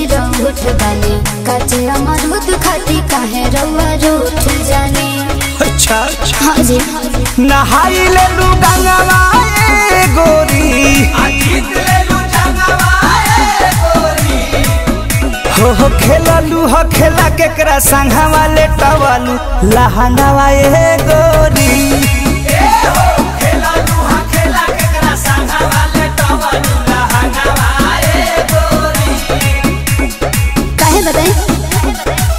रूठ बने कचे अमरूद खाती काहे रउआ रूठ जाने अच्छा हाँ जी नहाई ले लू गंगवा ए गोरी हो हो खेललू हो खेला केकरा संघा वाले टवालू लहंगावा ए गोरी काहे बताई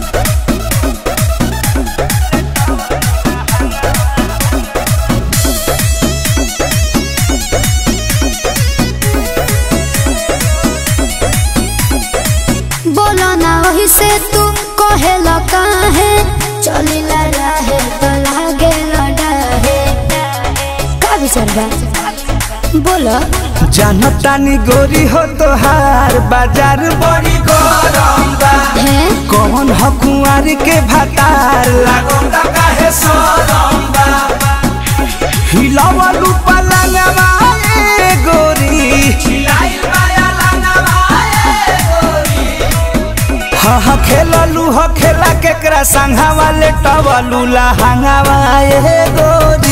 बोलो ना वही से तू कहेला काहे चलिला रहे तो लागे लड़ाहे का विचार बा बोलो जानतानी गोरी हो तोहार बाजार बड़ी गरम बा है कौन हो कुंवारी के भतार लागल त काहे सरम बा हिलावलू पलंगवा ए गोरी हिलाइल माया लंगवा ए गोरी हा हा खेललू हो खेला केकरा संघा वाले टवलू लहंगावा ए गोरी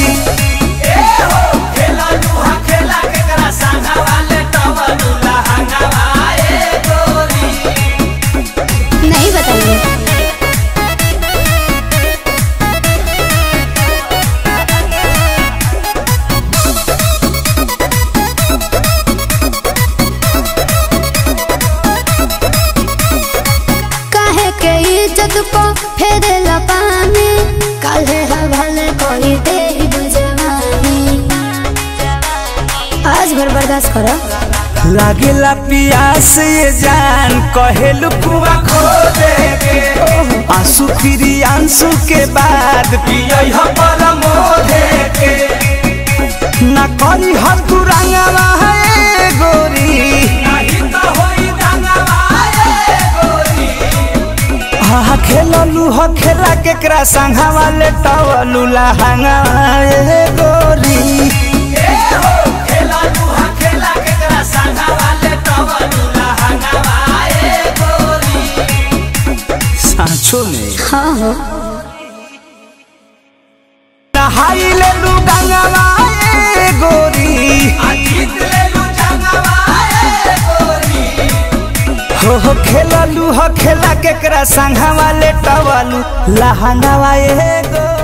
नहीं बताइए काहे के इज्जत को फेरेला पानी काहे हवाले कोई दे बुझवानी आज भर बर्दाश्त करो लागेला पियास ये जान कहेलू कुआ खो दे के आंसू फिरी आंसू के बाद पियई ह परमो दे के ना करी ह तू रंगवा ए गोरी नहीं तो होई रंगवा ए गोरी हा खेललू ह खेला केकरा संघा वाले टवलू लहंगा ए गोरी सांचो में हाँ हो नहाई ले लू गंगवा ए गोरी हो हो खेललू हो खेला केकरा संघा वाले टवलू लहंगावा ए गोरी